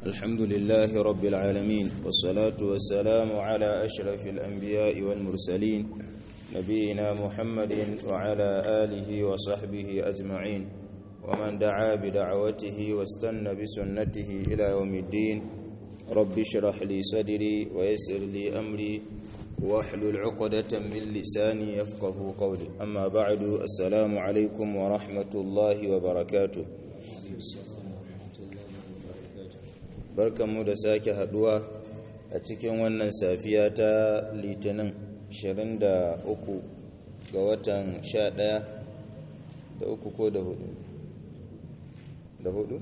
الحمد لله رب العالمين والصلاة والسلام على أشرف الأنبياء والمرسلين نبينا محمد وعلى آله وصحبه أجمعين ومن دعا بدعوته واستنى بسنته إلى يوم الدين رب اشرح لي صدري ويسر لي أمري واحلل عقدة من لساني يفقه قولي أما بعد السلام عليكم ورحمة الله وبركاته barkanmu da sake haduwa a cikin wannan safiya ta litinin 23 ga watan 11 da uku ko da hudu da hudu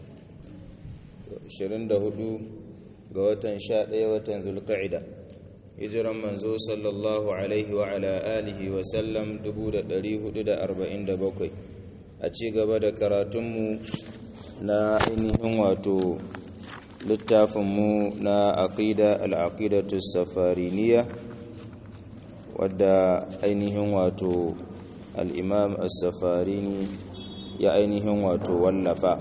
24 ga watan 11 watan zulqa'ida hijiran manzo sallallahu alaihi wa ala alihi wa sallam 1447 a ci gaba da karatunmu na ainihin wato littafinmu na aqida al-aqidatu safariniya wadda ainihin wato al-imam as-safarini ya ainihin wato wallafa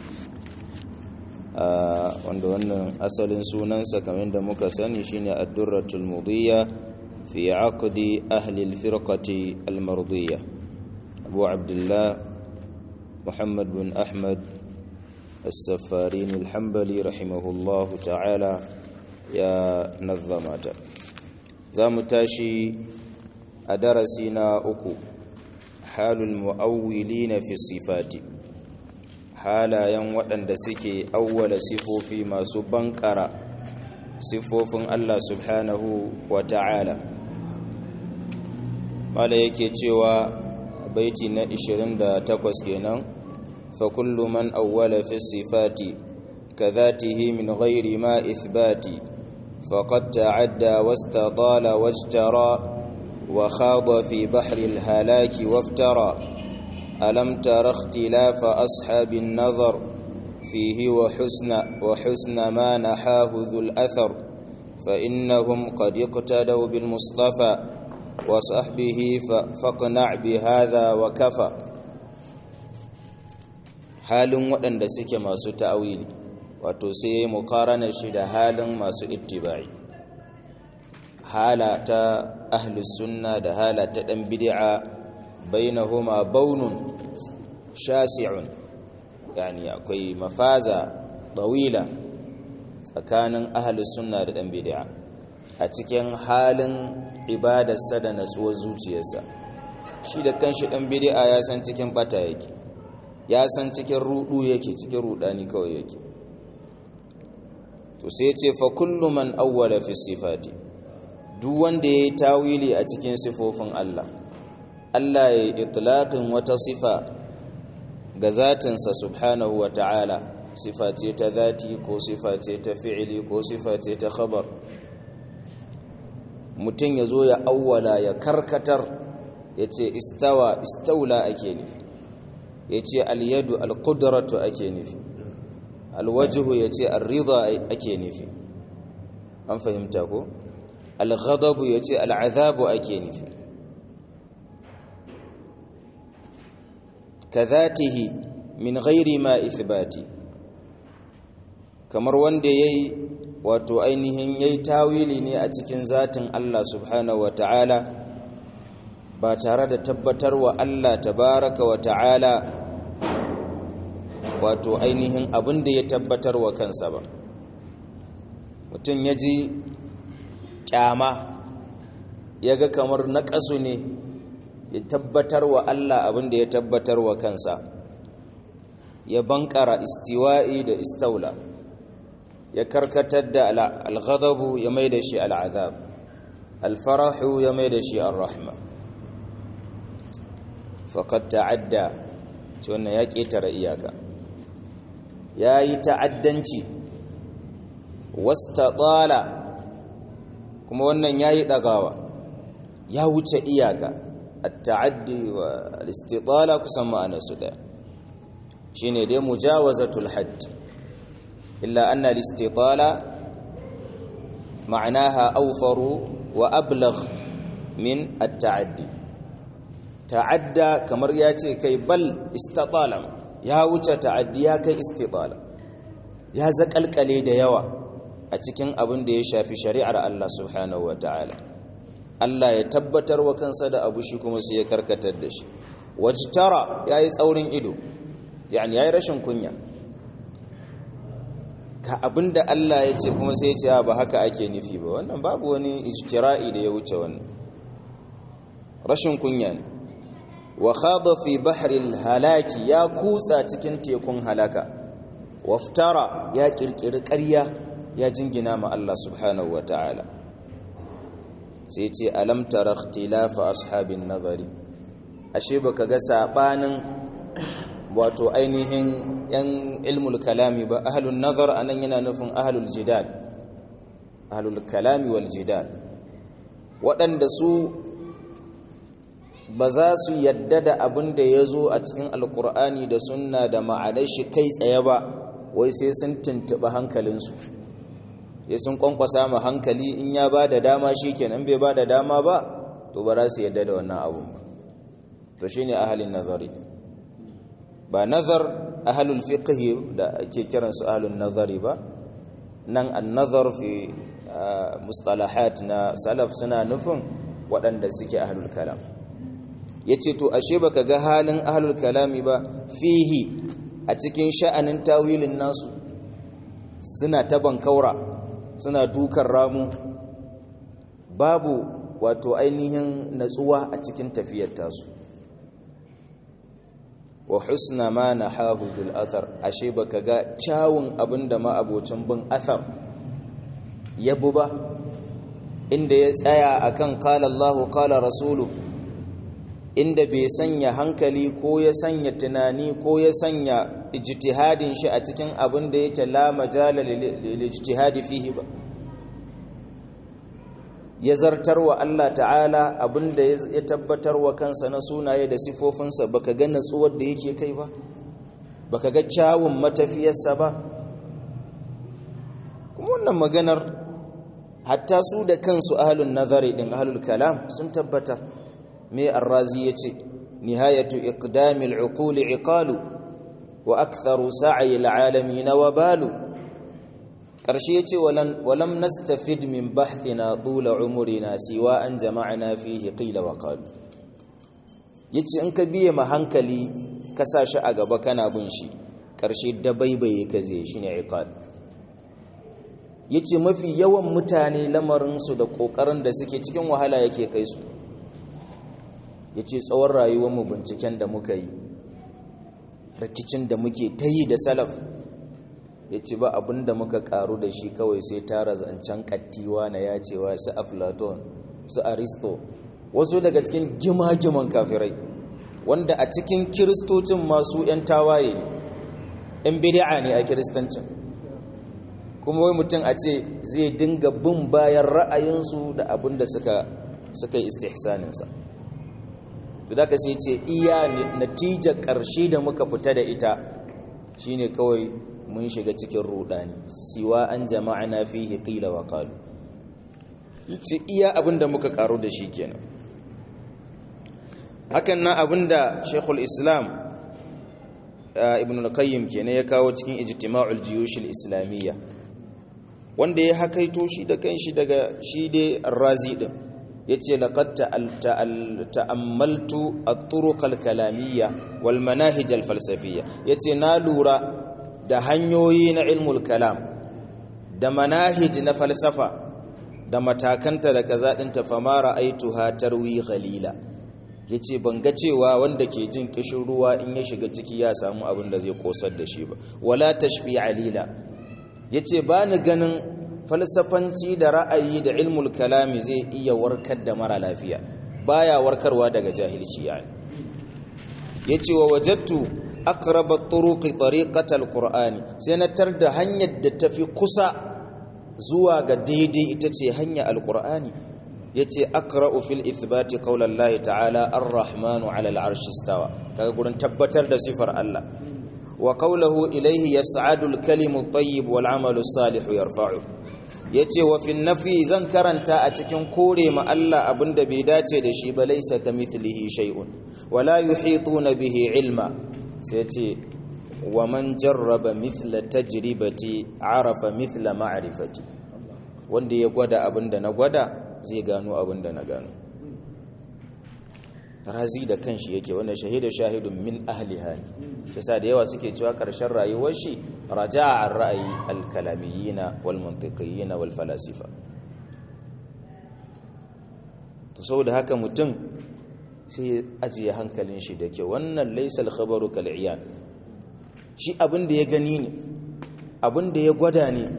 wanda wannan asalin sunansa kamar da muka sani shine ad-durratul mudiyya fi aqdi ahli al-firqati al-mardiyya abu abdullah muhammad bin ahmad السفارين الحنبلي رحمه الله تعالى يا نظمات زام تاشي أدرسنا أكو حال المؤولين في الصفات حالا ينوطن دسكي أول صفوفي ما سبنكر صفوف الله سبحانه وتعالى قال يكي تشوى بيتي نا 28 kenan فكل من أول في الصفات كذاته من غير ما إثبات فقد تعدى واستطال واجترى وخاض في بحر الهلاك وافترى ألم تر اختلاف أصحاب النظر فيه وحسن, وحسن ما نحاه ذو الأثر فإنهم قد اقتدوا بالمصطفى وصحبه فاقنع بهذا وكفى halin waɗanda suke masu ta'awili wato sai ya yi mukaranar shi da halin masu ittiba'i hala ta ahlus sunna da hala ta ɗan bid'a bainahuma baunun shasi'un yani akwai mafaza tawila tsakanin ahlus sunna da ɗan bid'a a cikin halin ibadarsa da natsuwar zuciyarsa shi da kanshi ɗan bid'a ya san cikin bata yake ya san cikin rudu yake cikin rudani kawai yake to sai ce fa kullu man awwala fi sifati duk wanda yayi tawili a cikin sifofin Allah Allah ya itlaqin wata sifa ga zatinsa subhanahu wa ta'ala sifa ce ta zati ko sifa ce ta fi'ili ko sifa ce ta khabar mutum ya zo ya awwala ya karkatar ya ce istawa istaula ake nufi ya ce alyadu alƙudratu ake nufi alwajihu ya ce arrida ake nufi an fahimta ko alghadabu ya ce al'azabu ake nufi kazatihi min ghairi ma ithbati kamar wanda yayi wato ainihin yayi tawili ne a cikin zatin Allah subhanahu wa ta'ala ba tare da tabbatarwa Allah tabaraka wa ta'ala wato ainihin abin da ya tabbatar wa kansa ba mutum ya ji kyama ya ga kamar naƙasu ne ya tabbatar wa Allah abin da ya tabbatar wa kansa ya bankara istiwa'i da istaula ya karkatar da alghadabu ya mai da shi al'azab alfarahu ya mai da shi al-rahma faƙad ta'adda ce wannan ya ƙetare iyaka ya yi ta'addanci wasta tsala kuma wannan ya yi ɗagawa ya wuce iyaka a ta'addi wa alistitsala kusan ma'anarsu ɗaya shi ne dai mujawazatul hadd illa anna alistitsala ma'anaha aufaru wa ablagh min at-ta'addi ta'adda kamar ya ce kai bal istatala ya wuce ta'addi ya kai istitala ya zakalkale da yawa a cikin abin da ya shafi shari'ar Allah subhanahu wa ta'ala Allah ya tabbatar wa kansa da abu shi kuma sai ya karkatar da shi wajtara yayi tsaurin ido yani yayi rashin kunya ka abinda Allah ya ce kuma sai ya ce ba haka ake nufi ba wannan babu wani ijtira'i da ya wuce wannan rashin kunya ne wa khada fi bahril halaki ya kutsa cikin tekun halaka waftara ya kirkiri ƙarya ya jingina ma Allah subhanahu wataala sai ce alam tara ikhtilafa ashabin nazari ashe baka ga sabanin wato ainihin yan ilmul kalami ba ahlun nazar anan yana nufin ahlul jidal ahlul kalami wal jidal waɗanda su ba za su yadda da abin da ya zo a cikin alkur'ani da sunna da ma'anar shi kai tsaye ba wai sai sun tuntuɓi hankalinsu ya sun kwankwasa ma hankali in ya ba da dama shi kenan bai ba da dama ba to ba za su yadda da wannan abun ba to shi ne ahalin nazari ba nazar ahalul fiqhi da ake kiransu ahalun nazari ba nan an nazar fi mustalahat na salaf suna nufin waɗanda suke ahalul kalam ya ce to ashe baka ga halin ahalul kalami ba fihi a cikin sha'anin tawilin nasu suna taban kaura suna dukan ramu babu wato ainihin natsuwa a cikin tafiyar tasu wa husna ma nahahu bil athar ashe baka ga kyawun abinda ma abocin bin athar yabu ba inda ya tsaya akan qala Allahu qala rasulu inda bai sanya hankali ko ya sanya tunani ko ya sanya ijtihadin shi a cikin abin da yake la majala lil ijtihadi fihi ba ya zartar wa Allah ta'ala abinda ya tabbatar wa kansa na sunaye da sifofinsa baka ga natsuwar da yake kai ba baka ga kyawun matafiyarsa ba kuma wannan maganar hatta su da kansu ahlun nazari din ahlul kalam sun tabbatar me arrazi yace nihayatu iqdamil uquli iqalu wa aktharu sa'i alalamin wabalu ƙarshe ya ce walam nastafid min bahthina tula umurina siwa an jama'ana fihi qila wa qalu yace in ka biye ma hankali ka sa shi a gaba kana bin shi ƙarshe dabaibaye ka zai shine iqal yace mafi yawan mutane lamarin su da kokarin da suke cikin wahala yake kai su yace tsawon rayuwar mu binciken da muka yi rikicin da muke tayi da salaf ya ce ba abin da muka karu da shi kawai sai tara zancen kattiwa na ya cewa su aflaton su aristo wasu daga cikin gima-giman kafirai wanda a cikin kiristocin masu 'yan tawaye yan bidi'a ne a kiristancin kuma wai mutum a ce zai dinga bin bayan ra'ayinsu da abin da suka yi istihsaninsa to da ka sai ce iya natijar ƙarshe da muka fita da ita shine kawai mun shiga cikin rudani siwa an jama'ana fihi qila wa qalu yace iya abinda muka karo da shi kenan hakan nan abinda Sheikhul Islam Ibn al-Qayyim kenan ya kawo cikin Ijtima'ul Jiyush al-Islamiyya wanda ya hakaito shi da kanshi daga shi dai Ar-Razi din yace laqad ta'ammaltu at-turuq al-kalamiyya wal manahij al-falsafiyya yace na lura da hanyoyi na ilmul kalam da manahij na falsafa da matakanta da kaza ɗinta famara aituha tarwi ghalila yace ban ga cewa wanda ke jin kishin ruwa in ya shiga ciki ya samu abin da zai kosar da shi ba wala tashfi alila yace ba ni ganin falsafanci da ra'ayi da ilmul kalami zai iya warkar da mara lafiya baya warkarwa daga jahilci yani yace wa wajadtu aqraba turuqi tariqata alqur'ani sai na tarda hanyar da tafi kusa zuwa ga daidai ita ce hanya alqur'ani yace aqra'u fil ithbati qawla Allah ta'ala ar-rahmanu 'ala al-'arshi istawa kaga gurin tabbatar da sifar Allah wa qawluhu ilayhi yas'adu al-kalimu at-tayyib wal 'amalu as-salihu yarfa'u yace wa fi nafi zan karanta a cikin kore ma Allah abinda bai dace da shi ba laysa kamithlihi shay'un wala yuhituna bihi ilma sai ce wa man jarraba mithla tajribati arafa mithla ma'rifati wanda ya gwada abinda na gwada zai gano abinda na gano razi da kanshi yake wanda shahida shahidun min ahliha shi sa da yawa suke cewa karshen rayuwar shi raja'a an ra'ayi al-kalamiyina wal mantiqiyina wal falasifa to saboda haka mutum sai ajiye hankalin shi da ke wannan laysa al-khabaru kal-iyan shi abin da ya gani ne abin da ya gwada ne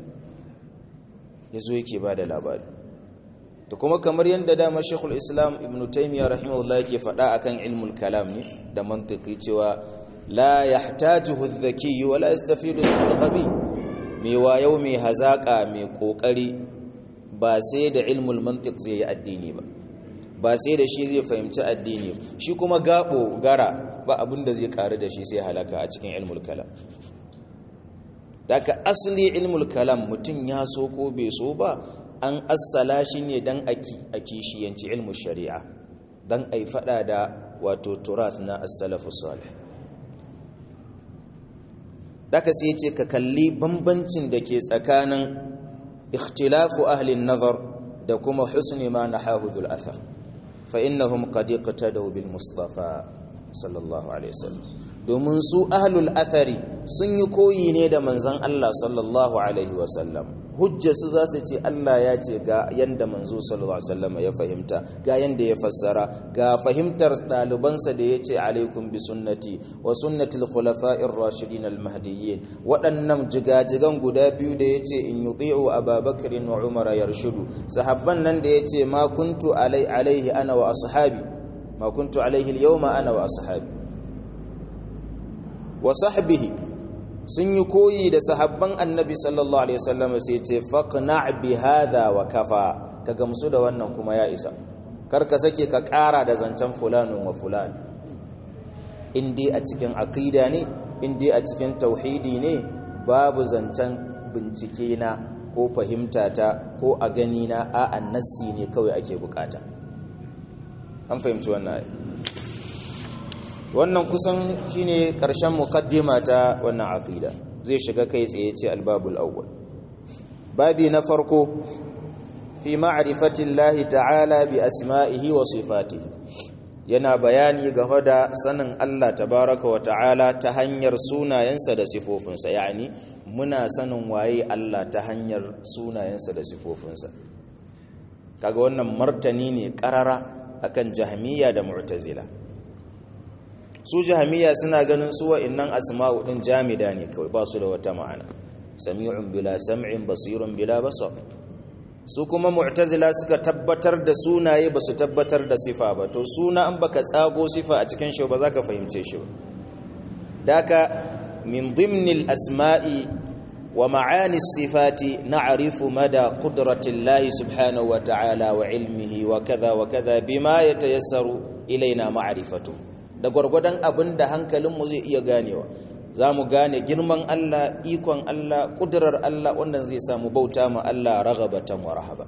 yazo yake bada labari to kuma kamar yadda dama shekul islam ibn taimiyya rahimahullah yake faɗa akan ilmul kalam ne da mantiki cewa la yahtajuhu adh-dhaki wa la yastafidu al-ghabi mai wayo mai hazaka mai kokari ba sai da ilmul mantiq zai yi addini ba ba sai da shi zai fahimci addini shi kuma gabo gara ba abin da zai karu da shi sai halaka a cikin ilmul kalam daga asali ilmul kalam mutum ya so ko bai so ba an assala shi ne don a kishiyanci ilmu shari'a don a yi fada da wato turat na assalafu salih daga sai ce ka kalli bambancin da ke tsakanin ikhtilafu ahlin nazar da kuma husni ma na hahudul athar fa innahum qad iqtadaw bil mustafa sallallahu alaihi wasallam domin su ahlul athari sun yi koyi ne da manzon Allah sallallahu alaihi wasallam hujjarsu za su ce Allah ya ce ga yanda manzo sallallahu alaihi wasallam ya fahimta ga yanda ya fassara ga fahimtar ɗalibansa da ya ce alaikum bi sunnati wa sunnati al-khulafa'ir rashidin al-mahdiyyin waɗannan jigajigan guda biyu da ya ce in yuti'u Abubakar wa Umar yarshudu sahabban nan da ya ce ma kuntu alaihi ana wa ashabi ma kuntu alaihi al-yawma ana wa ashabi wa sahbihi sun yi koyi da sahabban annabi sallallahu alaihi wasallam sai ce faqna bi hadha wa kafa ka gamsu da wannan kuma ya isa kar ka sake ka ƙara da zancen fulanun wa fulan in dai a cikin aqida ne in dai a cikin tauhidi ne babu zancen bincike na ko fahimta ta ko a gani na a annasi ne kawai ake bukata an fahimci wannan wannan kusan shine karshen muqaddima ta wannan aqida zai shiga kai tsaye ce albabul awwal babi na farko fi ma'rifati Allah ta'ala bi asma'ihi wa sifatihi yana bayani game da sanin Allah tabaraka wa ta'ala ta hanyar sunayensa da sifofinsa yani muna sanin waye Allah ta hanyar sunayensa da sifofinsa kaga wannan martani ne karara akan jahmiya da mu'tazila su jahamiya suna ganin su wa'annan asma'u din jamida ne kawai ba su da wata ma'ana sami'un bila sam'in basirun bila basar su kuma mu'tazila suka tabbatar da sunaye ba su tabbatar da sifa ba to suna an baka tsago sifa a cikin shi ba za ka fahimce shi ba daka min dhimnil asma'i wa ma'ani sifati na'rifu mada qudratillahi subhanahu wa ta'ala wa ilmihi wa kaza wa kaza bima yatayassaru ilaina ma'rifatuhu da gwargwadon abin da hankalinmu zai iya ganewa za mu gane girman Allah ikon Allah ƙudurar Allah wannan zai samu bauta ma Allah ragabatan wa rahaba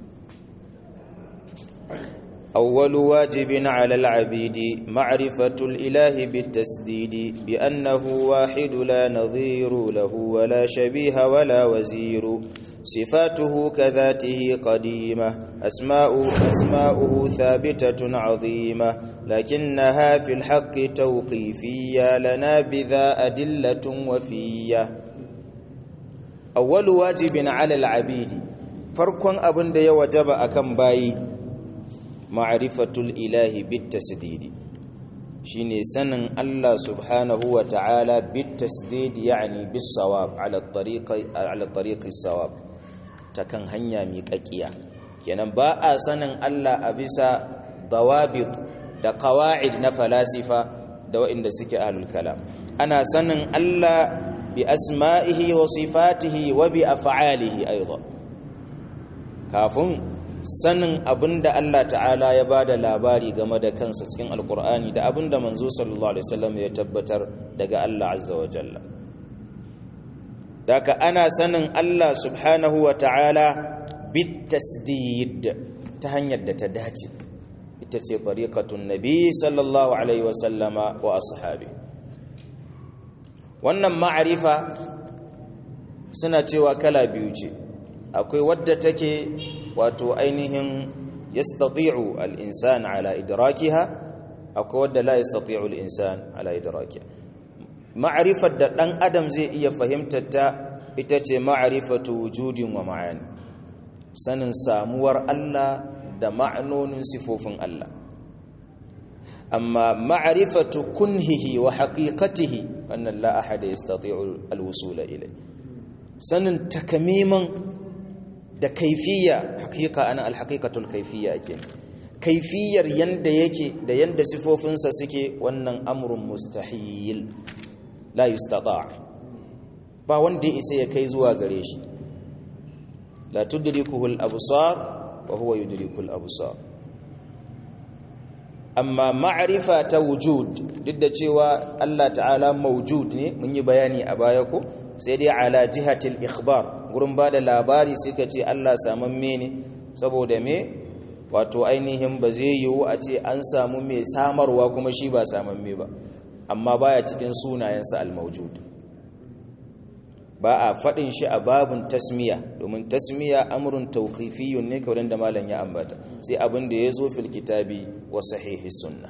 أول واجب على العبيد معرفة الإله بالتسديد بأنه واحد لا نظير له ولا شبيه ولا وزير صفاته كذاته قديمة أسماء أسماؤه ثابتة عظيمة لكنها في الحق توقيفية لنا بذا أدلة وفية أول واجب على العبيد فرق أبن دي وجب أكم باي معرفة الإله بالتسديد شيني سنن الله سبحانه وتعالى بالتسديد يعني بالصواب على الطريق على الطريق الصواب تكن هنيا ميقاقيا kenan ba a sanin Allah a bisa dawabit da qawaid na falasifa da waɗanda suke ahlul kalam ana sanin Allah bi asma'ihi wa sifatihi wa bi af'alihi aidan kafin sanin abinda Allah ta'ala ya bada labari game da kansa cikin alkur'ani da abinda manzo sallallahu alaihi wasallam ya tabbatar daga Allah azza wa jalla daga ana sanin Allah subhanahu wa ta'ala bit tasdid ta hanyar da ta dace ita ce tariqatun nabi sallallahu alaihi wasallama wa ashabi wannan ma'arifa suna cewa kala biyu ce akwai wadda take wato ainihin yastati'u al-insan ala idrakiha akwai wadda la yastati'u al-insan ala idrakiha ma'rifar da dan adam zai iya fahimtar ta ita ce ma'rifatu wujudin wa ma'ani sanin samuwar Allah da ma'anonin sifofin Allah amma ma'rifatu kunhihi wa haqiqatihi wannan la ahada yastati'u al-wusula ilay sanin takamiman da kaifiya hakika ana al-haqiqatul kaifiyya ake kaifiyar yanda yake da yanda sifofinsa suke wannan amrun mustahil la yustata ba wanda ya isa ya kai zuwa gare shi la tudrikuhu al-absar wa huwa yudriku al-absar amma ma'rifa ta wujud duk da cewa Allah ta'ala mawjud ne mun yi bayani a baya ko sai dai ala jihatil ikhbar gurin bada labari sai ka ce Allah samamme ne saboda me wato ainihin ba zai yiwu a ce an samu mai samarwa kuma shi ba samamme ba amma baya cikin sunayensa al-mawjud ba a faɗin shi a babun tasmiya domin tasmiya amrun tawqifiyun ne kawai da malam ya ambata sai abin da ya zo fil kitabi wa sahihi sunna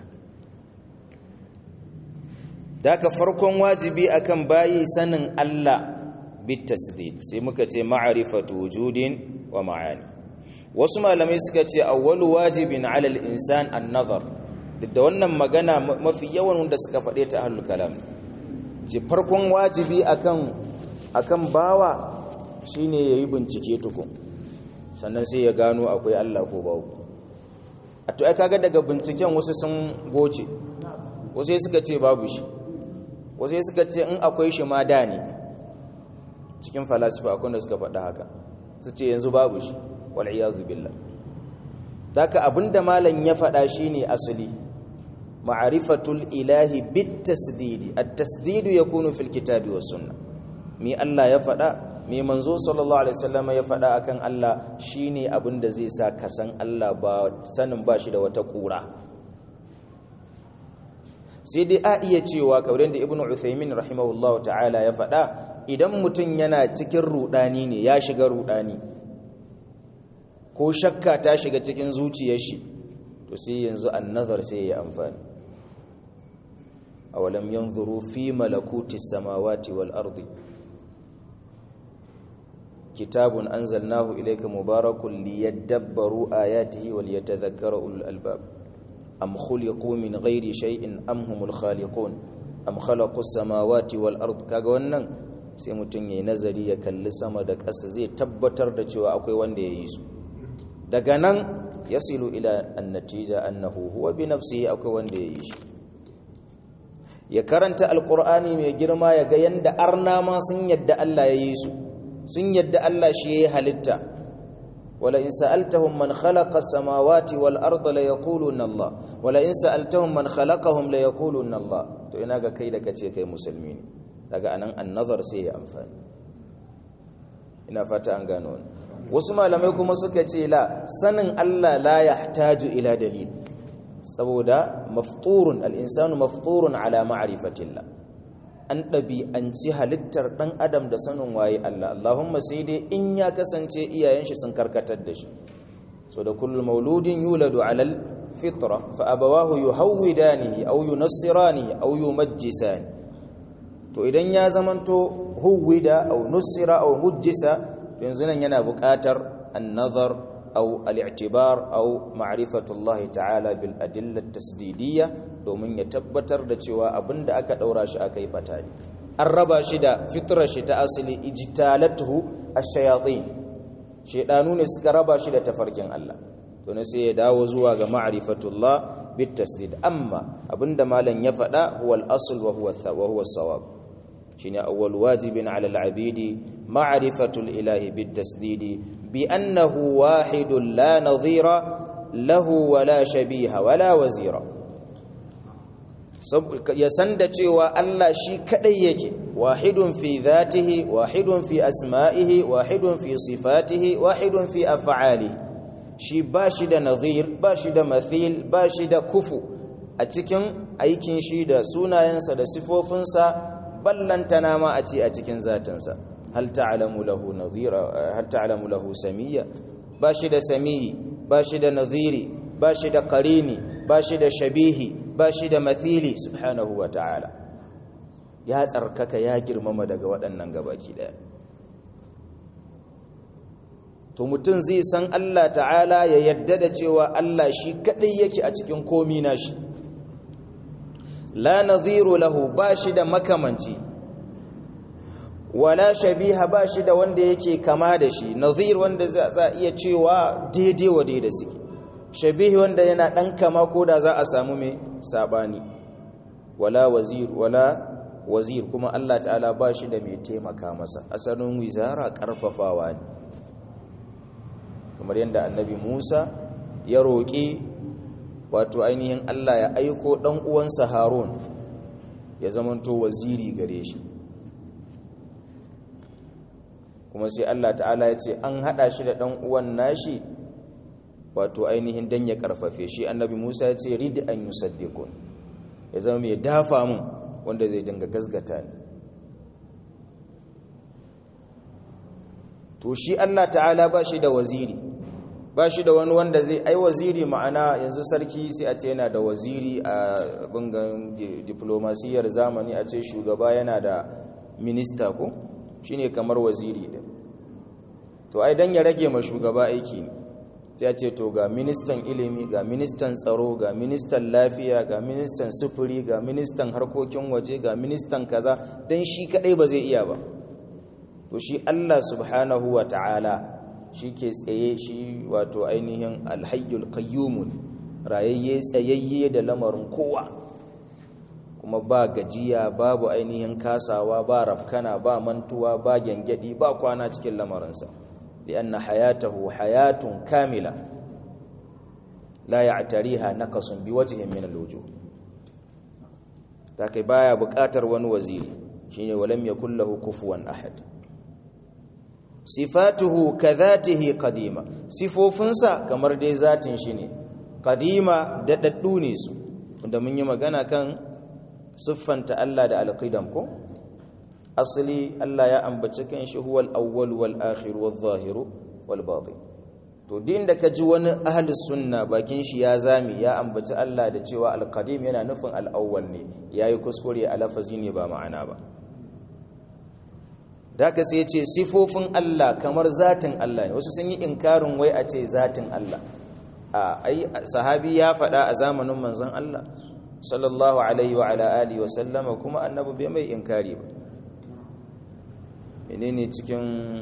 daka farkon wajibi akan bayi sanin Allah bit tasdid sai muka ce ma'rifatu wujudin wa ma'ani wasu malamai suka ce awwalu wajibin 'ala al-insan an-nazar da wannan magana mafi yawan wanda suka faɗe ta ahlul kalam ce farkon wajibi akan akan bawa shine yayi bincike tukun sannan sai ya gano akwai Allah ko babu a to ai kaga daga binciken wasu sun goce wasu suka ce babu shi wasu suka ce in akwai shi ma da ne cikin falasifa akwai da suka faɗa haka su ce yanzu babu shi wal iyazu billah daka abinda malam ya faɗa shine asali ma'rifatul ilahi bit tasdidi at-tasdidu yakunu fil kitabi was sunnah mi Allah ya faɗa mi manzo sallallahu alaihi wasallam ya faɗa akan Allah shine abin da zai sa ka san Allah ba sanin ba shi da wata kura sai dai a iya cewa kauren da ibnu uthaymin rahimahullahu ta'ala ya faɗa idan mutum yana cikin rudani ne ya shiga rudani ko shakka ta shiga cikin zuciyar shi to sai yanzu annazar sai ya amfani awalam yanzuru fi malakuti samawati wal ardi kitabun anzalnahu ilayka mubarakun liyadabbaru ayatihi wal yatadhakkara ulul albab am khuliqu min ghairi shay'in am humul khaliqun am khalaqu samawati wal ard kaga wannan sai mutun yayi nazari ya kalli sama da ƙasa zai tabbatar da cewa akwai wanda ya yi su daga nan yasilu ila annatija annahu huwa bi nafsihi akwai wanda ya yi shi ya karanta alqur'ani mai girma ya ga yanda arna ma sun yadda Allah ya yi su sun yadda Allah shi ya halitta wala in sa'altahum man khalaqa as-samawati wal arda la yaquluna Allah wala in sa'altahum man khalaqahum la yaquluna Allah to ina ga kai da kace kai musulmi ne daga anan an-nazar sai ya amfani ina fata an gano wasu malamai kuma suka ce la sanin Allah la yahtaju ila dalil saboda mafturun al-insanu mafturun ala ma'rifatillah an ɗabi'anci halittar ɗan adam da sanin waye Allah Allahumma sai dai in ya kasance iyayen shi sun karkatar da shi so da kullum mauludin yuladu alal fitra fa abawahu yuhawwidanihi aw yunassiranihi aw yumajjisani to idan ya zamanto huwida aw nussira aw mujjisa yanzu nan yana buƙatar an-nazar أو الاعتبار أو معرفة الله تعالى بالأدلة التسديدية domin ya tabbatar da cewa abin da aka ɗaura shi aka yi fata ne an raba shi da fitrar shi ta asali ijtalatuhu ash-shayatin shedanu ne suka raba shi da tafarkin Allah to ne sai ya dawo zuwa ga ma'rifatullah bit tasdid amma abinda malam ya faɗa huwa al-asl wa huwa wa huwa sawab shine awwal wajibin 'ala al-'abidi ma'rifatul ilahi bit tasdid bi annahu wahidun la nadhira lahu wa la shabiha wa la wazira ya san da cewa Allah shi kadai yake wahidun fi dhatihi wahidun fi asma'ihi wahidun fi sifatihi wahidun fi af'alihi shi ba shi da nazir ba shi da mathil ba shi da kufu a cikin aikin shi da sunayensa da sifofinsa ballantana ma a ce a cikin zatinsa hal ta'lamu lahu nadhira hal ta'lamu lahu samiyya ba shi da samiyi ba shi da nadhiri ba shi da qarini ba shi da shabihi ba shi da mathili subhanahu wa ta'ala ya tsarkaka ya girmama daga waɗannan gabaki ɗaya to mutum zai san Allah ta'ala ya yadda da cewa Allah shi kaɗai yake a cikin komi nashi la nadhiru lahu ba shi da makamanci wala shabiha ba shi da wanda yake kama da shi nadhir wanda za iya cewa daidai wa daidai suke shabihi wanda yana ɗan kama ko da za a samu mai saɓani wala wazir wala wazir kuma Allah ta'ala ba shi da mai taimaka masa asalin wizara ƙarfafawa ne kamar yadda annabi musa ya roƙi wato ainihin Allah ya aiko ɗan uwansa harun ya zamanto waziri gare shi kuma sai Allah ta'ala ya ce an haɗa shi da ɗan uwan nashi wato ainihin dan ya karfafe shi annabi Musa ya ce rid an yusaddiqun ya zama mai dafa mun wanda zai dinga gasgata ni to shi Allah ta'ala ba shi da waziri ba shi da wani wanda zai ai waziri ma'ana yanzu sarki sai a ce yana da waziri a bangan diplomasiyar zamani a ce shugaba yana da minista ko shine kamar waziri din to ai dan ya rage ma shugaba aiki ne sai ce to ga ministan ilimi ga ministan tsaro ga ministan lafiya ga ministan sufuri ga ministan harkokin waje ga ministan kaza dan shi kadai ba zai iya ba to shi Allah subhanahu wa ta'ala shi ke tsaye shi wato ainihin alhayyul qayyumun rayayye tsayayye da lamarin kowa kuma ba gajiya babu ainihin kasawa ba rafkana ba mantuwa ba gyangyaɗi ba kwana cikin lamarinsa لأن حياته حياة كاملة لا يعتريها نقص بوجه من الوجوه take baya buƙatar wani waziri shine walam yakul lahu kufuwan ahad sifatuhu kadhatihi qadima sifofinsa kamar dai zatin shi ne qadima dadaddu ne su wanda mun yi magana kan siffanta Allah da alqidam ko asali Allah ya ambaci kan shi huwal awwal wal akhir wal zahir wal batin to din da kaji wani ahli sunna bakin shi ya zami ya ambaci Allah da cewa al qadim yana nufin al awwal ne yayi kuskure a lafazi ne ba ma'ana ba daga sai ya ce sifofin Allah kamar zatin Allah ne wasu sun yi inkarin wai a ce zatin Allah a ai sahabi ya faɗa a zamanin manzon Allah sallallahu alaihi wa ala alihi wa sallama kuma annabi bai mai inkari ba menene cikin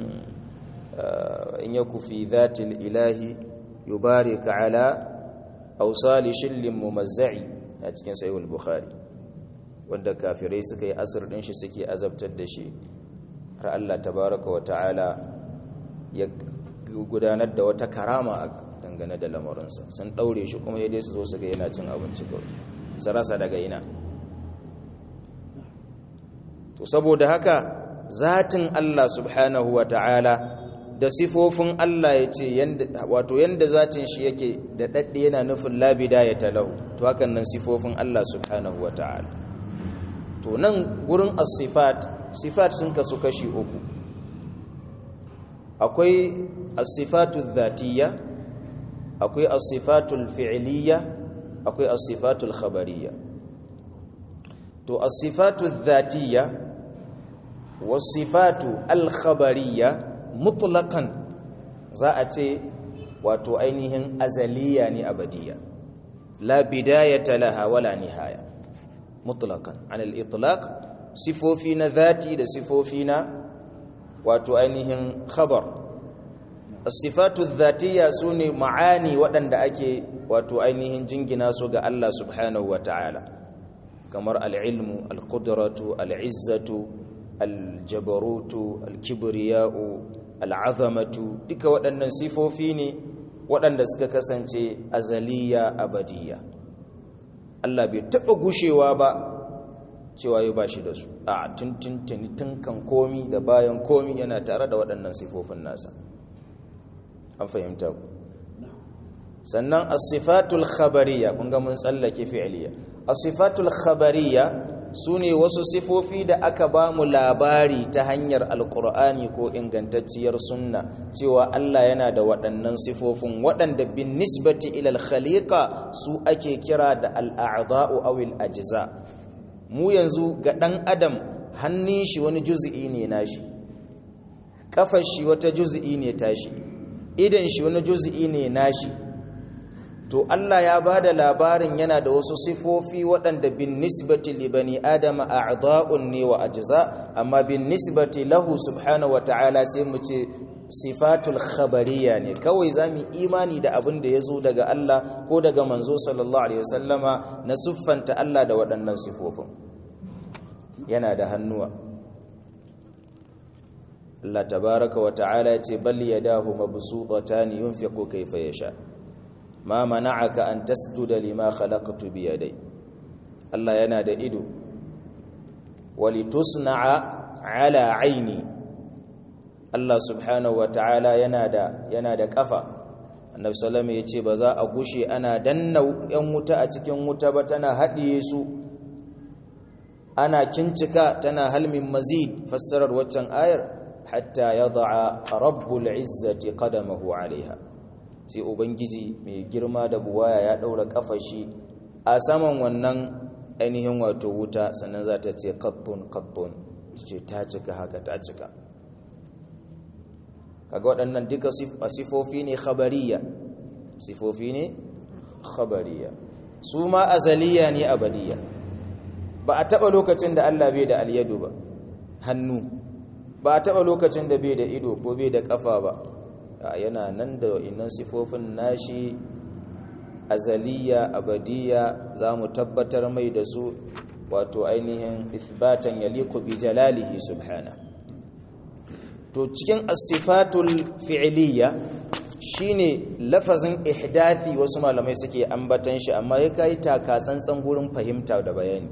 in yaku fi dhatil ilahi yubarika ala awsali shillin mumazza'i a cikin sahih al-bukhari wanda kafirai suka yi asir din shi suke azabtar da shi har Allah tabaraka wa ta'ala ya gudanar da wata karama a dangane da lamarinsa sun daure shi kuma yadda su zo su ga yana cin abinci kawai sarasa daga ina to saboda haka zatin Allah subhanahu wa ta'ala da sifofin Allah ya ce wato yanda zatin shi yake da dadde yana nufin labida ya talau to hakan nan sifofin Allah subhanahu wa ta'ala to nan gurin as-sifat sifat sun kasu kashi uku akwai as-sifatu dhatiyya akwai as-sifatu al-fi'liyya akwai as-sifatu al-khabariyya to as-sifatu dhatiyya was-sifatu al-khabariyya mutlaqan za a ce wato ainihin azaliya ne abadiyya la bidayata laha wala nihaya mutlaqan an al-itlaq sifofi na zati da sifofi na wato ainihin khabar as-sifatu dhatiyya sune ma'ani waɗanda ake wato ainihin jingina su ga Allah subhanahu wata'ala kamar al-ilmu al-qudratu al-izzatu al-jabarutu al-kibriya'u al-azamatu duka waɗannan sifofi ne waɗanda suka kasance azaliya abadiyya Allah bai taɓa gushewa ba cewa ya ba shi da su a tuntuntuni tunkan komi da bayan komi yana tare da waɗannan sifofin nasa an fahimta ku sannan asifatul khabariya kun ga mun tsallake fi'liya asifatul khabariya su ne wasu sifofi da aka ba mu labari ta hanyar alkur'ani ko ingantacciyar sunna cewa Allah yana da waɗannan sifofin waɗanda bin nisbati ilal khaliqa su ake kira da al'a'dha'u aw al-ajza mu yanzu ga ɗan adam hannun shi wani juz'i ne nashi kafar shi wata juz'i ne tashi idan shi wani juz'i ne nashi to Allah ya ba da labarin yana da wasu sifofi waɗanda bin nisbati li bani adama a'dha'un ne wa ajza amma bin nisbati lahu subhanahu wa ta'ala sai mu ce sifatul khabariya ne kawai zamu imani da abin da yazo daga Allah ko daga manzo sallallahu alaihi wasallama na siffanta Allah da waɗannan sifofin yana da hannuwa Allah tabaraka wa ta'ala ya ce bal yadahu mabsuutatan yunfiqu kayfa yasha ma mana'aka an tasjuda lima khalaqtu bi yadai Allah yana da ido walitusna'a ala aini Allah subhanahu wata'ala yana da yana da kafa Annabi sallallahu alaihi yace ba za a gushe ana danna yan wuta a cikin wuta ba tana hadiye su ana kincika tana halmin mazid fassarar waccan ayar hatta yad'a rabbul izzati qadamahu alaiha sai ubangiji mai girma da buwaya ya daura kafashi a saman wannan ainihin wato wuta sannan za ta ce kattun kattun ce ta cika haka ta cika kaga waɗannan duka sifofi ne khabariya sifofi ne khabariya su ma azaliya ne abadiya ba a taɓa lokacin da Allah bai da alyadu ba hannu ba a taɓa lokacin da bai da ido ko bai da ƙafa ba yana nan da innan sifofin nashi azaliya abadiya za mu tabbatar mai da su wato ainihin ithbatan yaliqu bi jalalihi subhana to cikin as-sifatul fi'liya shine lafazin ihdathi wasu malamai suke ambatan shi amma ya kai taka tsantsan gurin fahimta da bayani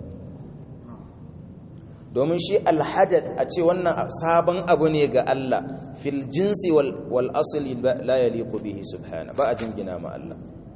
domin shi alhadath a ce wannan sabon abu ne ga Allah fil jinsi wal asli la yaliqu bihi subhana ba a jingina ma Allah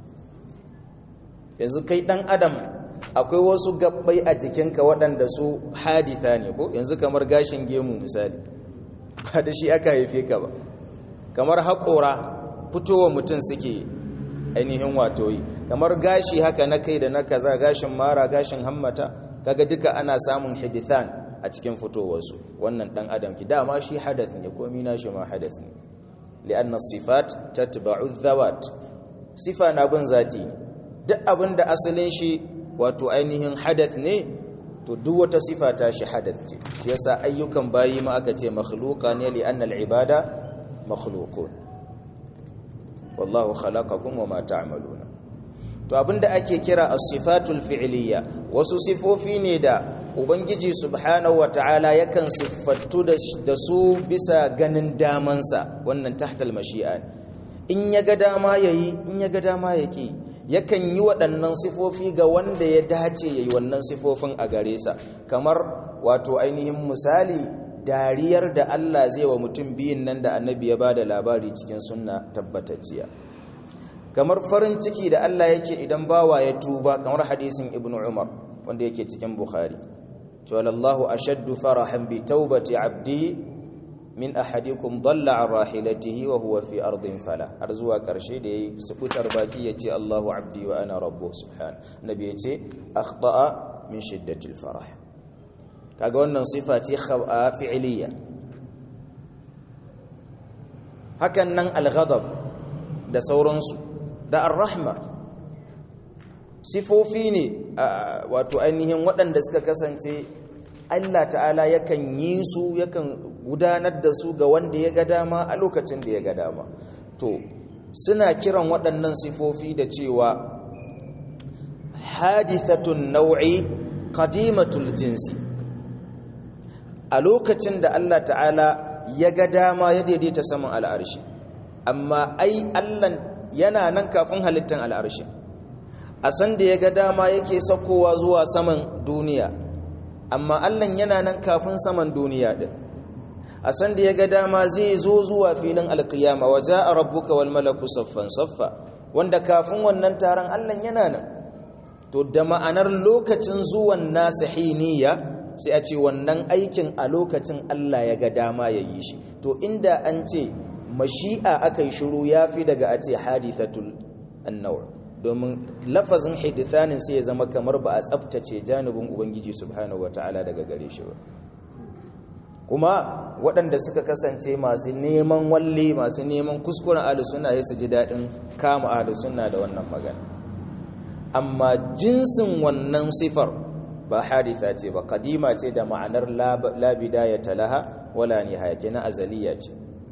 yanzu kai dan adam akwai wasu gabbai a jikinka waɗanda su haditha ne ko yanzu kamar gashin gemu misali ba da shi aka haife ka ba kamar haƙora fitowa mutum suke ainihin wato yi kamar gashi haka na kai da na kaza gashin mara gashin hammata kaga duka ana samun hadithan a cikin fitowarsu wannan dan adam ki dama shi hadath ne komai nashi ma hadath ne li'anna sifat tatba'u dhawat sifa na bin zati ne duk abinda asalin shi wato ainihin hadath ne to duk wata sifa ta shi hadath ce shi yasa ayyukan bayi ma aka ce makhluqa ne li'anna al'ibada makhluqun wallahu khalaqakum wama ta'maluna to abinda ake kira as-sifatul fi'liyya wasu sifofi ne da ubangiji subhanahu wata'ala yakan siffattu da su bisa ganin damansa wannan tahtal mashi'a in ya ga dama yayi in ya ga dama yaki yakan yi waɗannan sifofi ga wanda ya dace yayi wannan sifofin a gare sa kamar wato ainihin misali dariyar da Allah zai wa mutum biyun nan da annabi ya bada labari cikin sunna tabbatacciya kamar farin ciki da Allah yake idan bawa ya tuba kamar hadisin ibnu umar wanda yake cikin bukhari wallahu ashaddu farahan bi taubati abdi min ahadikum dalla an rahilatihi wa huwa fi ardin fala har zuwa karshe da yayi sukutar baki yace Allahu abdi wa ana rabbuh subhan nabi yace akhta'a min shiddatil farah kaga wannan sifa ce fi'liya hakan nan al-ghadab da sauransu da ar-rahma sifofi ne wato ainihin waɗanda suka kasance Allah ta'ala yakan yi su yakan gudanar da su ga wanda ya ga dama a lokacin da ya ga dama to suna kiran waɗannan sifofi da cewa hadithatun nau'i qadimatul jinsi a lokacin da Allah ta'ala ya ga dama ya daidaita saman al'arshi amma ai Allah yana nan kafin halittan al'arshi a san da ya ga dama yake sakowa zuwa saman duniya amma Allah yana nan kafin saman duniya din a san da ya ga dama zai zo zuwa filin alkiyama wa za'a rabbuka wal malaku saffan saffa wanda kafin wannan taron Allah yana nan to da ma'anar lokacin zuwan nasa hiniya sai a ce wannan aikin a lokacin Allah ya ga dama ya yi shi to inda an ce mashi'a aka yi shiru ya fi daga a ce hadithatul annawar domin lafazin hadithanin sai ya zama kamar ba a tsabtace janibin ubangiji subhanahu wata'ala daga gare shi ba kuma waɗanda suka kasance masu neman walle masu neman kuskuren alusuna ya su ji daɗin kama alusuna da wannan magana amma jinsin wannan sifar ba haditha ce ba kadima ce da ma'anar labida ya talaha wala ne hayake na azaliya ce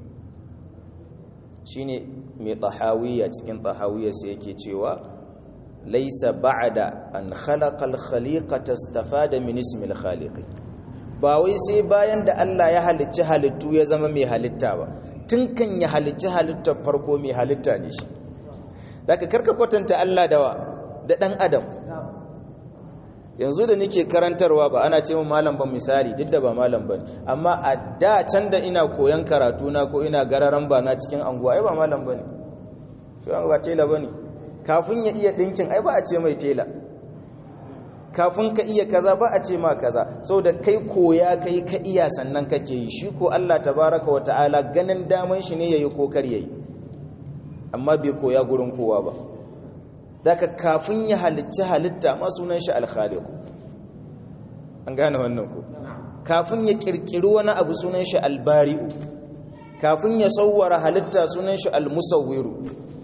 shi ne mai tahawiyya cikin tahawiyya sai yake cewa laisa ba'da an khalaqal khaliqata istafada min ismil khaliqi ba wai sai bayan da Allah ya halicci halittu ya zama mai halitta ba tun kan ya halicci halittar farko mai halitta ne shi daga karka kwatanta Allah dawa da ɗan adam yanzu da nake karantarwa ba ana ce mun malam ba misali duk da ba malam ba amma a da can da ina koyan karatu na ko ina gararan ba na cikin anguwa ai ba malam ba ne shi ba tela ba ne kafin ya iya ɗinkin ai ba a ce mai tela kafin ka iya kaza ba a ce ma kaza sau da kai koya kai ka iya sannan kake yi shi ko Allah tabaraka wa ta'ala ganin daman shi ne yayi ko kar yayi amma bai koya gurin kowa ba daga kafin ya halicci halitta ma sunan shi al-khaliq an gane wannan ko kafin ya kirkiri wani abu sunan shi al-bari'u kafin ya sawwara halitta sunan shi al-musawwiru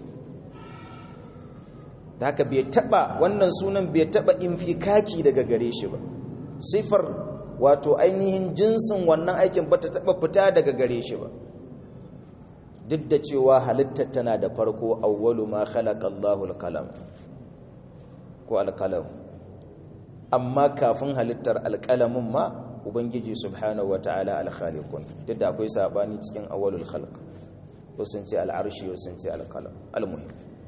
da haka bai taba wannan sunan bai taba infikaki daga gare shi ba sifar wato ainihin jinsin wannan aikin ba ta taba fita daga gare shi ba duk da cewa halittar tana da farko awwalu ma khalaqa Allahu al-qalam ko al-qalam amma kafin halittar al-qalamin ma ubangiji subhanahu wataala al-khaliqun duk da akwai sabani cikin awwalul khalq wasu sun ce al-arshi wasu sun ce al-qalam al-muhim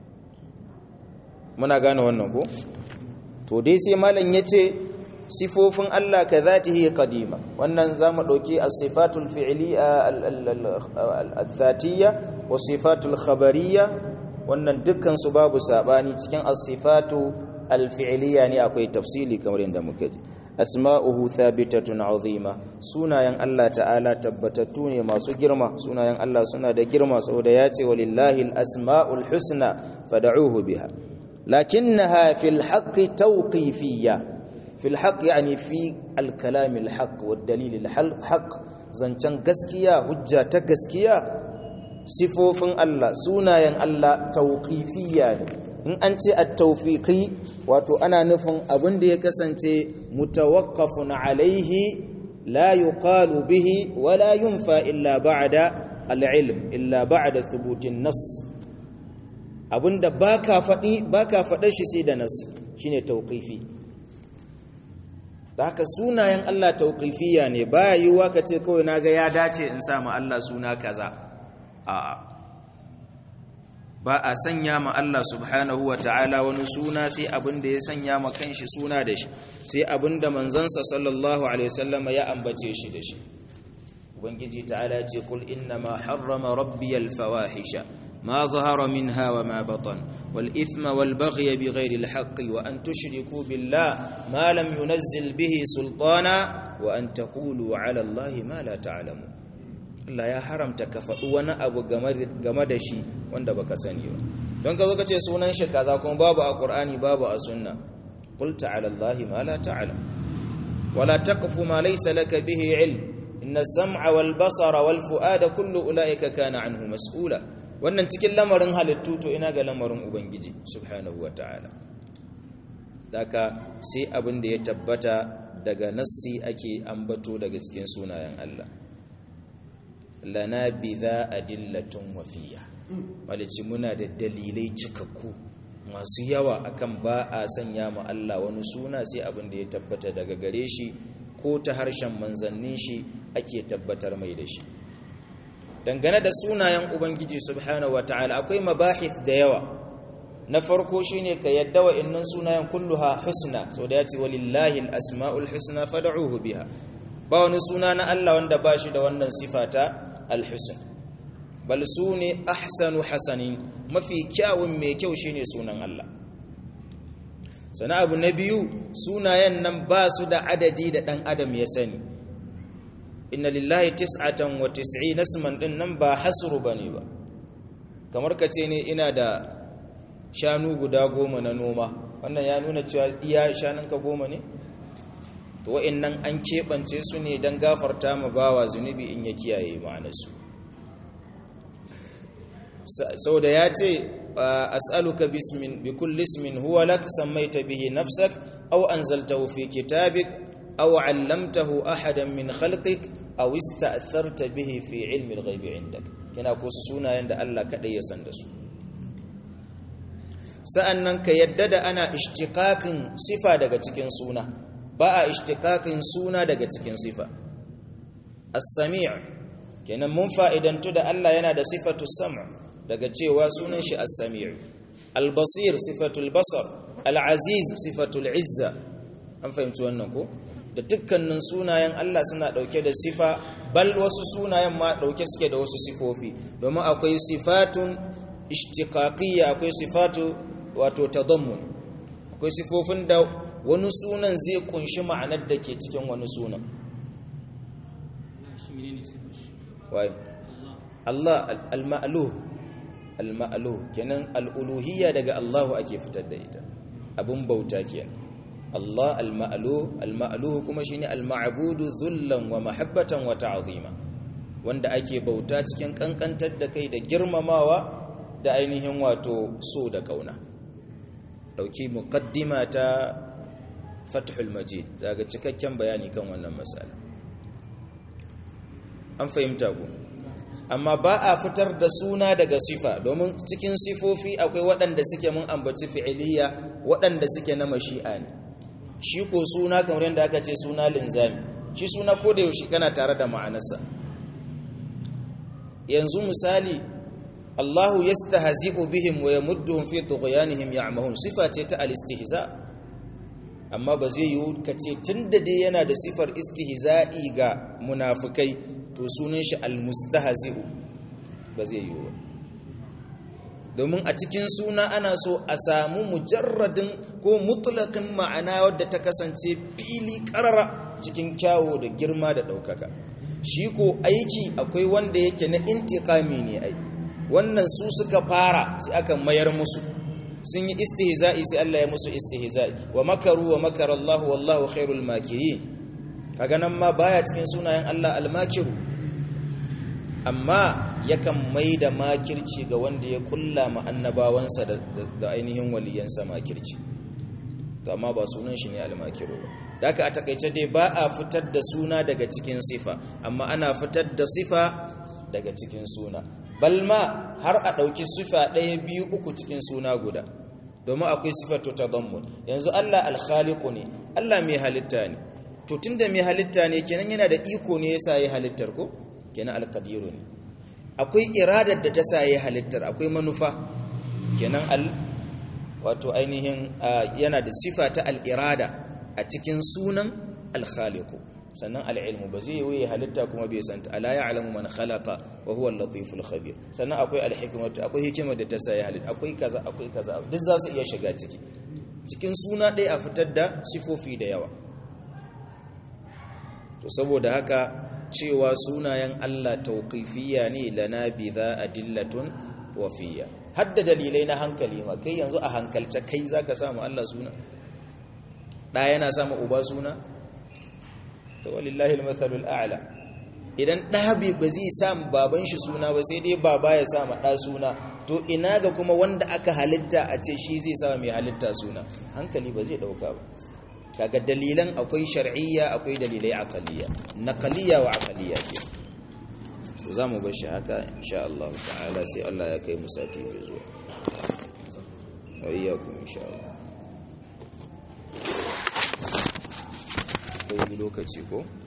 muna gane wannan ko to dai sai malam yace sifofin Allah ka zatihi qadima wannan zamu dauki as-sifatul fi'liya al-dhatiyya wa sifatul khabariyya wannan dukkan su babu sabani cikin as-sifatu al-fi'liya ne akwai tafsili kamar yadda muka ji asma'uhu thabitatun azima sunayen Allah ta'ala tabbatattu ne masu girma sunayen Allah suna da girma saboda yace walillahi al-asma'ul husna fad'uhu biha لكنها في الحق توقيفية في الحق يعني في الكلام الحق والدليل الحق زنچن gaskiya hujja ta gaskiya sifofin Allah sunayen Allah tauqifiyya ne in an ce at-tawfiqi wato ana nufin abin da ya kasance mutawaqqafun alaihi la yuqalu bihi wa la yunfa illa ba'da al-ilm illa ba'da thubutin nas abinda baka faɗi baka faɗa shi sai da nasu shine tauqifi da haka sunayen Allah tauqifiyya ne baya yiwuwa ka ce kawai naga ya dace in sa ma Allah suna kaza a'a ba a sanya ma Allah subhanahu wa ta'ala wani suna sai abinda ya sanya ma kanshi suna da shi sai abinda manzansa sallallahu alaihi wasallama ya ambace shi da shi ubangiji ta'ala ce kul inna ma harrama rabbiyal fawahisha ما ظهر منها وما بطن والإثم والبغي بغير الحق وأن تشركوا بالله ما لم ينزل به سلطانا وأن تقولوا على الله ما لا تعلمون Allah ya haramta ka faɗi wani abu game da shi wanda baka sani ba don ka zo ka ce sunan shi kaza kuma babu a Qur'ani babu a sunna qul ta'ala Allah ma la ta'lam wala taqfu ma laysa laka bihi ilm inna as-sam'a wal basara wal fu'ada kullu ulaika kana anhu mas'ula wannan cikin lamarin halittu to ina ga lamarin ubangiji subhanahu ta'ala. daga sai abin da ya tabbata daga nassi ake ambato daga cikin sunayen Allah lana bidha adillatun wafiya malici muna da dalilai cikakku masu yawa akan ba a sanya ma Allah wani suna sai abin da ya tabbata daga gare shi ko ta harshen manzannin shi ake tabbatar mai da shi dangane da sunayen ubangiji subhanahu wataala akwai mabahith da yawa na farko shine ka yadda wa innan sunayen kulluha husna so da yace walillahi alasmaul husna fad'uhu biha ba wani suna na Allah wanda ba shi da wannan sifata alhusn bal sune ahsanu hasanin mafi kyawun mai kyau shine sunan Allah sana abu na biyu sunayen nan ba su da adadi da ɗan adam ya sani inna lillahi tis'atan wa tis'i nasman din nan ba hasru bane ba kamar ka ce ne ina da shanu guda goma na noma wannan ya nuna cewa iya shanunka goma ne to wa'annan an keɓance su ne don gafarta ma bawa zunubi in ya kiyaye ma'anarsu sau da ya ce as'aluka bismin bi kulli ismin huwa lak sammaita bihi nafsak aw anzaltahu fi kitabik aw 'allamtahu ahadan min khalqik aw ista'tharta bihi fi 'ilmi al-ghaibi 'indak kina ko su sunayen da Allah kadai ya san da su sa'annan ka yadda da ana ishtiqaqin sifa daga cikin suna ba a ishtiqaqin suna daga cikin sifa as-sami' kenan mun fa'idantu da Allah yana da sifatu sam' daga cewa sunan shi as-sami' al-basir sifatul basar al-aziz sifatul izza an fahimci wannan ko da dukkanin sunayen Allah suna dauke da sifa bal wasu sunayen ma dauke suke da wasu sifofi domin akwai sifatun ishtiqaqiyya akwai sifatu wato tadammun akwai sifofin da wani sunan zai kunshi ma'anar da ke cikin wani sunan wai Allah al-ma'luh al-ma'luh kenan al-uluhiyya daga Allah ake fitar da ita abun bauta kenan Allah al-ma'luh al-ma'luh kuma shine al-ma'budu dhullan wa mahabbatan wa ta'zima wanda ake bauta cikin kankantar da kai da girmamawa da ainihin wato so da kauna dauki muqaddima ta Fathul Majid daga cikakken bayani kan wannan masala an fahimta ku amma ba a fitar da suna daga sifa domin cikin sifofi akwai waɗanda suke mun ambaci fi'iliya waɗanda suke na mashi'a ne shi ko suna kamar yadda aka ce suna linzami shi suna ko da yaushe kana tare da ma'anarsa yanzu misali Allahu yastahzi'u bihim wa yamudduhum fi tughyanihim ya'mahun sifa ce ta al-istihza amma ba zai yiwu kace tunda dai yana da sifar istihza'i ga munafikai to sunan shi al-mustahzi'u ba zai yiwu domin a cikin suna ana so a samu mujarradin ko mutlaqin ma'ana wadda ta kasance fili karara cikin kyawo da girma da ɗaukaka shi ko aiki akwai wanda yake na intiqami ne ai wannan su suka fara sai aka mayar musu sun yi istihza'i sai Allah ya musu istihza'i wa makaru wa makara Allah wallahu khairul makirin kaga nan ma baya cikin sunayen Allah al-makiru amma yakan mai da makirci ga wanda ya kulla ma annabawansa da ainihin waliyansa makirci amma ba sunan shi ne al-makiru ba da aka a takaice dai ba a fitar da suna daga cikin sifa amma ana fitar da sifa daga cikin suna balma har a ɗauki sifa ɗaya biyu uku cikin suna guda domin akwai sifatu ta zammun yanzu Allah alkhaliku ne Allah mai halitta ne to tunda mai halitta ne kenan yana da iko ne yasa yi halittar ko kenan alqadiru ne akwai iradar da ta sa yi halittar akwai manufa kenan al wato ainihin yana da sifa ta al-irada a cikin sunan al-khaliqu sannan al-ilmu ba zai yi halitta kuma bai santa ala ya'lamu man khalaqa wa huwa al-latiful khabir sannan akwai al-hikmatu akwai hikimar da ta sa ya halitta akwai kaza akwai kaza duk za su iya shiga ciki cikin suna ɗaya a fitar da sifofi da yawa to saboda haka cewa sunayen Allah tauqifiyya ne lana bi za adillatun wafiyya hadda dalilai na hankali ma kai yanzu a hankalce kai zaka samu Allah suna da yana samu uba suna to walillahi almathalul a'la idan da ba zai samu baban shi suna ba sai dai baba ya samu da suna to ina ga kuma wanda aka halitta a ce shi zai samu mai halitta suna hankali ba zai dauka ba kaga dalilan akwai shar'iyya akwai dalilai aqaliyya naqaliyya wa aqaliyya ke to zamu bar shi haka insha Allah ta'ala sai Allah ya kai mu sati mai zuwa wa iyyakum insha Allah kai lokaci ko